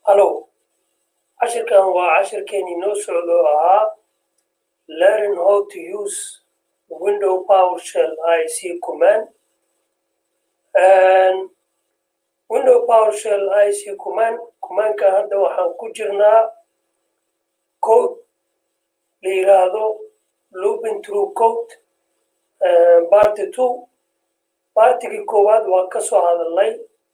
hallow cashirkan waa cashirkeeni noo socdo ahaa learn how to use window powershell ic command window powershell ic command commandka hadda waxaan ku jirnaa code la yiraahdo looping through code barty two bartigii koowaad waa ka soo hadalnay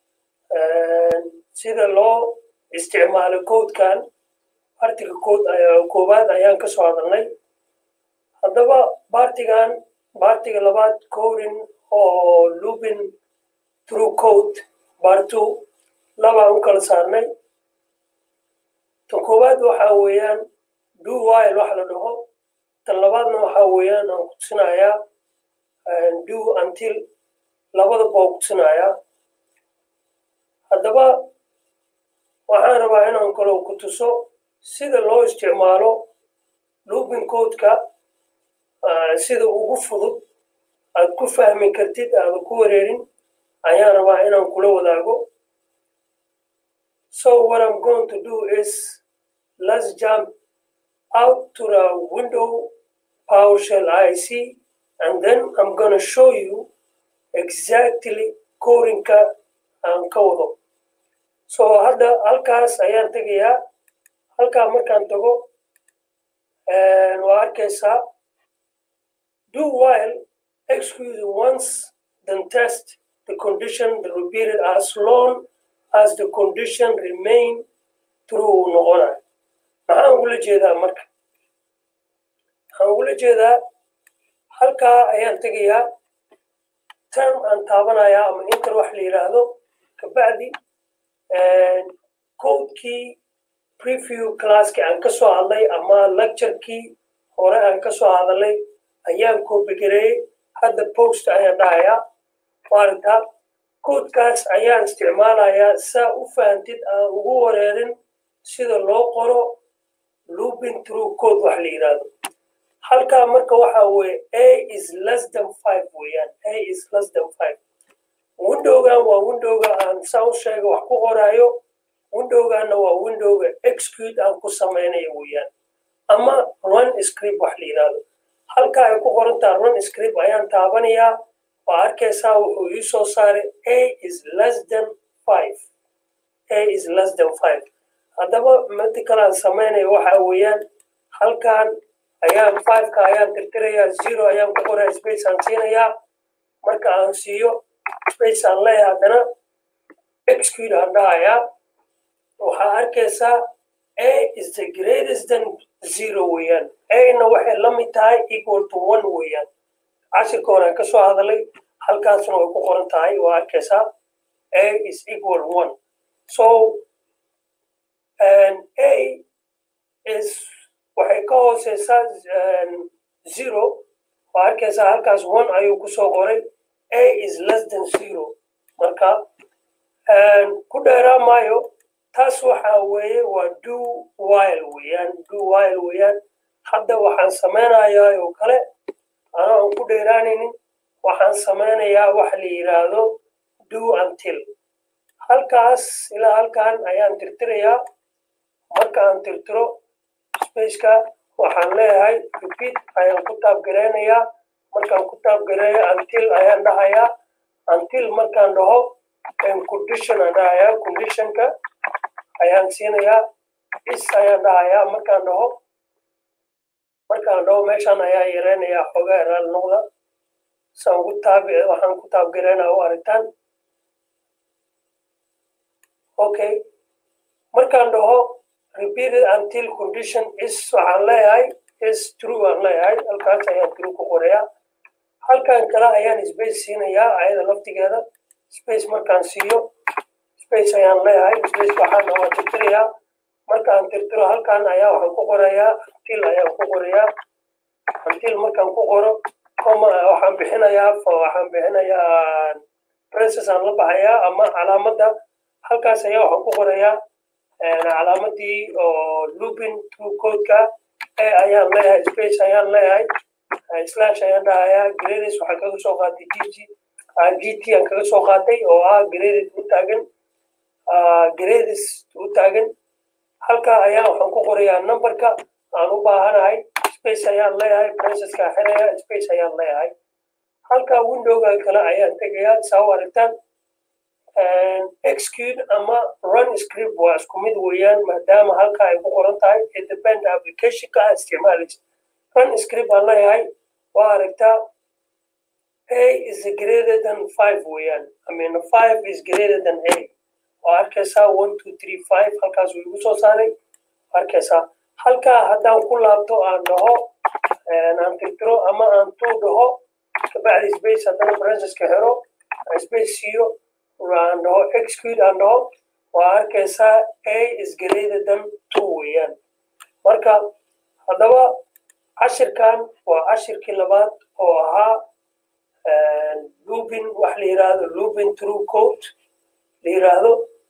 sida loo isticmaalo codekan bartiga code koowaad ayaan ka soo hadalnay haddaba bartigan bartiga labaad coding oo looping through code bartu labaan u kala saarnay tan koowaad waxa weeyaan do while wax la dhaho tan labaadna waxa weeyaan aan kutusinayaa do until labadaba waa kutusinayaa haddaba waxaan rabaa inaan kaloo ku tuso sida loo isticmaalo looping codeka sida ugu fudud aad ku fahmi kartid aada ku wareerin ayaan rabaa inaan kula wadaago so what i'm going to do is let's jump out to the window powershell ic and then i'm going to show you exactly codingka aan ka wado so hadda halkaas ayaan tegayaa halkaa markaan tago waa arkaysaa do while excuse once then test the condition the repeated as long as the condition remain true noqonayo maxaan ugula jeedaa marka maxaan ugula jeedaa halkaa ayaan tegayaa term aan taabanayaa ama inter wax la yidhaahdo kabacdi codekii preview classki aan ka soo hadlay ama lecturekii hore aan ka soo hadalay ayaan koobigareeyey hadda post ayaan dhahayaa maaragta codekaas ayaan isticmaalayaa saa u fahantid aan ugu wareerin sida loo qoro looping through code wax la yidhaahdo halkaa marka waxa weeye a is less than five weeyaan a is less than five windowgan waa windowga aan saa u sheega wax ku qoraayo windowganna waa windowga execute aan ku samaynayo weeyaan ama run script wax la yidhaahdo halka ay ku qorantaa run script ayaan taabanayaa waa arkaysaa wuxuu ii soo saaray a is less than five a is less than five haddaba midi kale aan samaynayo waxa weeyaan halkan ayaan fiveka ayaan tirtirayaa zero ayaan ku qoraya space aan siinayaa marka aan siiyo space aan leeyahay haddana execute aan dhahayaa waxaa arkaysaa a is the greatest than zero weeyaan ana waxay la mid tahay equal to one weeyaan cashirka hore aan ka soo hadalay halkaasna way ku qoran tahay waa arkaysaa a is equal one so a is waxay ka hooseysaa zero waa arkaysaa halkaas one ayuu kusoo qoray a is less than zero marka ku dheeraa maayo taas waxa weeye waa do while weeyaan do while weeyaan hadda waxaan samaynayaa oo kale anoo aan ku dheeraanaynin waxaan samaynayaa waxa la yidhaahdo do until halkaas ilaa halkan ayaan tirtirayaa marka aan tirtiro spaceka waxaan leeyahay repeat ayaan ku taabgareynayaa markaan ku taabgareeyo until ayaan dhahayaa until markaan dhaho condition aan dhahayaa conditionka ayaan siinayaa is ayaan dhahayaa markaan dhaho markaan dhaho meeshaan ayaa yareynayaa xoogaa eraal noqda saan ugu taab waxaan ku taabgareynaa u aragtaan okay markaan dhaho repeated until condition is waxaan leeyahay is true aan leeyahay halkaas ayaan true ku qorayaa halkan kale ayaan space siinayaa ayada laftigeeda space markaan siiyo space ayaan leeyahay space waxaan waa tirtirayaa markaan tirtiro halkan ayaa waxaan ku qorayaa until ayaan ku qorayaa until markaan ku qoro coma waxaan bixinayaa waxaan bixinayaa process aan la baxayaa ama calaamadda halkaas ayaa waxaan ku qorayaa calaamadii oo looping through codeka a ayaan leeyahay space ayaan leeyahay slash ayaan dhahayaa grades waxaan kaga soo qaatay gg gt aan kaga soo qaatay oo ah graded u taagan grades u taagan halkaa ayaa waxaan ku qorayaa numberka aan u baahanahay space ayaan leeyahay processka xiraya space ayaan leeyahay halkaa windowga kale ayaan tegayaa saa u aragtaan execute ama run script waa isku mid weeyaan maadaama halkaa ay ku qoran tahay independent applicationka aad isticmaalaysa run script aan leeyahay waa aragtaa a is greater than five weeyaan i mean five is greater than a waa arkaysaa one two three five halkaas uu igu soo saaray arkaysaa halkaa haddaan ku laabto aan dhaho aan tirtiro ama aan two dhaho kabacdi space haddana franceska xiro space siiyo aan dhaho execute aan dhaho waa arkaysaa a is greater than two weeyaan marka haddaba cashirkan waa cashirkii labaad oo ahaa lubin wax la yiraahdo lubin true code la yiraahdo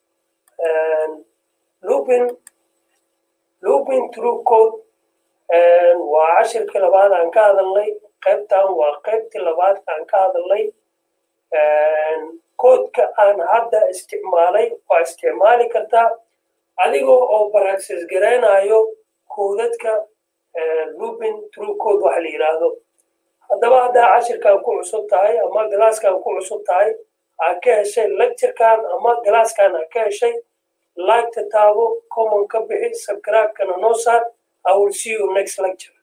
lubin lubin true code waa cashirkii labaad aan ka hadalnay qaybtan waa qaybtii labaad aan ka hadalnay koodka aan hadda isticmaalay waa isticmaali kartaa adigoo oo baraxis garaynayo koodadka lubin true code wax la yiraahdo haddaba haddaa cashirkan ku cusub tahay ama galaaskan ku cusub tahay aa ka heshay lecturekan ama galaaskan aa ka heshay like ta taabo common ka bixi subscribe-kana noo saar i will see you next lecture